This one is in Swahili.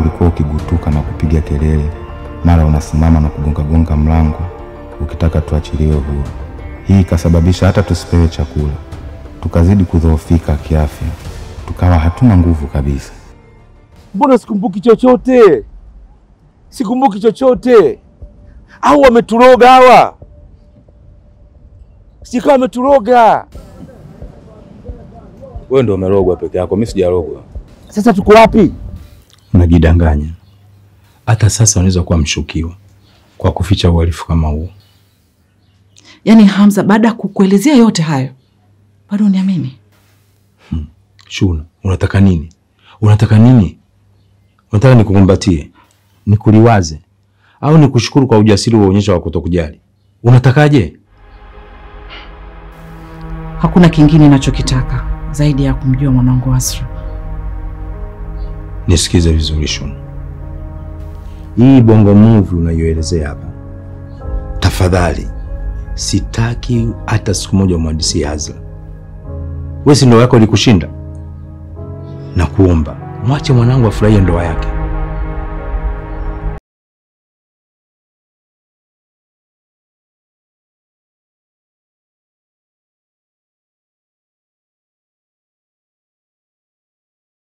ulikuwa ukigutuka na kupiga kelele, mara unasimama na kugongagonga mlango ukitaka tuachiliwe huru. Hii ikasababisha hata tusipewe chakula, tukazidi kudhoofika kiafya, tukawa hatuna nguvu kabisa. Mbona sikumbuki chochote? Sikumbuki chochote. Au wameturoga hawa? Sikawa wameturoga. Wewe ndio umerogwa peke yako, mimi sijarogwa. Sasa tuko wapi? Unajidanganya. Hata sasa unaweza kuwa mshukiwa kwa kuficha uhalifu kama huo. Yaani Hamza, baada ya kukuelezea yote hayo bado uniamini? Shuna, unataka nini? Unataka nini? Unataka nikukumbatie, nikuliwaze, au nikushukuru kwa ujasiri uonyesha wa kutokujali? Unatakaje? Hakuna kingine ninachokitaka zaidi ya kumjua mwanangu Asra. Nisikize vizuri Shuna, hii bongo movie unayoelezea hapa, tafadhali, sitaki hata siku moja umhadisie Azla. Wewe si ndoa yako ilikushinda? Na kuomba mwache mwanangu afurahie ndoa yake.